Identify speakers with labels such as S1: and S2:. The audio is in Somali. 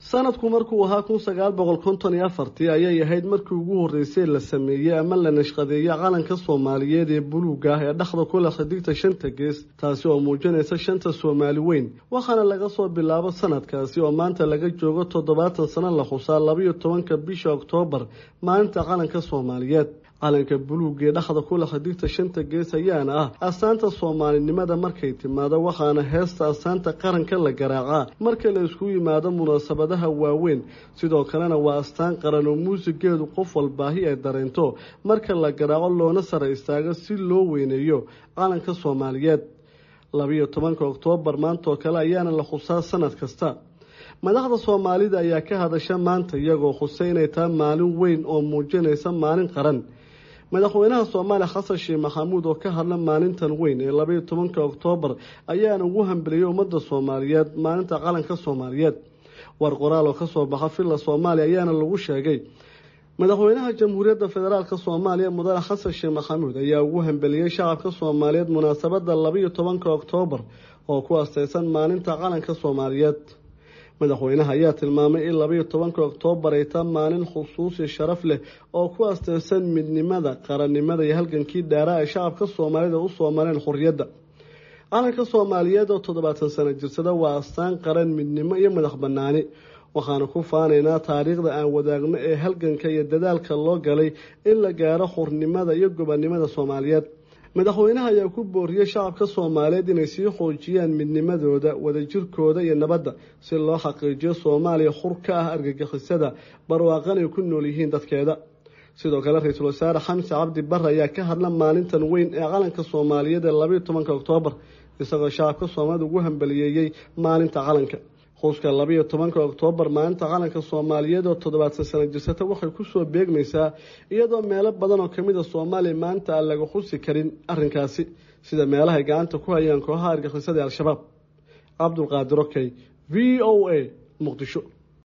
S1: sanadku markuu ahaa kun sagaal boqol konton iyo afartii ayay ahayd markii ugu horreysay la sameeyey ama la nashqadeeyey calanka soomaaliyeed ee buluuga ah ee dhexda ku leh xidigta shanta gees taasi oo muujinaysa shanta soomaali weyn waxaana laga soo bilaabo sanadkaasi oo maanta laga joogo toddobaatan sano la xusaa labayo tobanka bisha oktoobar maalinta calanka soomaaliyeed calanka buluuga ee dhexda ku leh xidigta shanta gees ayaana ah astaanta soomaalinimada markay timaado waxaana heesta astaanta qaranka la garaacaa marka la isku yimaado munaasabadaha waaweyn sidoo kalena waa astaan qaran oo muusigeedu qof walbaahi ay dareento marka la garaaco loona sara istaago si loo weyneeyo calanka soomaaliyeed labiyo tobanka oktoobar maantaoo kale ayaana la xusaa sanad kasta madaxda soomaalida ayaa ka hadasha maanta iyagoo xusay inay tahay maalin weyn oo muujinaysa maalin qaran madaxweynaha soomaaliya xasan sheekh maxamuud oo ka hadla maalintan weyn ee labaiyo tobanka oktoobar ayaana ugu hambeliyey ummadda soomaaliyeed maalinta calanka soomaaliyeed war qoraal oo kasoo baxa villa soomaaliya ayaana lagu sheegay madaxweynaha jamhuuriyadda federaalk soomaaliya mudane xasan sheekh maxamuud ayaa ugu hambeliyey shacabka soomaaliyeed munaasabada labaiyo tobanka oktoobar oo ku asteysan maalinta calanka soomaaliyeed madaxweynaha ayaa tilmaamay in labaiyo tobanka oktoobar ay taa maalin xusuusi sharaf leh oo ku asteysan midnimada qarannimada iyo halgankii dhaaraa ay shacabka soomaalida usoo mareen xorriyadda calanka soomaaliyeed oo toddobaatan sano jirsada waa astaan qaran midnimo iyo madax banaani waxaana ku faanaynaa taariikhda aan wadaagno ee halganka iyo dadaalka loo galay in la gaaro xornimada iyo gobonnimada soomaaliyeed madaxweynaha ayaa ku booriyey shacabka soomaaliyeed inay sii xoojiyaan midnimadooda wadajirkooda iyo nabadda si loo xaqiijiyo soomaaliya xur ka ah argagixisada barwaaqan ay ku nool yihiin dadkeeda sidoo kale ra-iisul wasaare xamse cabdi bare ayaa ka hadla maalintan weyn ee calanka soomaaliyeed ee labaiyo tobanka oktoobar isagoo shacabka soomaalida ugu hambaliyeeyey maalinta calanka xuska labaiyo tobanka oktoobar maalinta calanka soomaaliyeed oo toddobaatan sano jirsata waxay kusoo beegmaysaa iyadoo meelo badan oo kamid a soomaaliya maanta aan laga xusi karin arrinkaasi sida meelahay gacanta ku hayaan kooxaha argixisada al-shabaab cabdulqaadir okey v o a muqdisho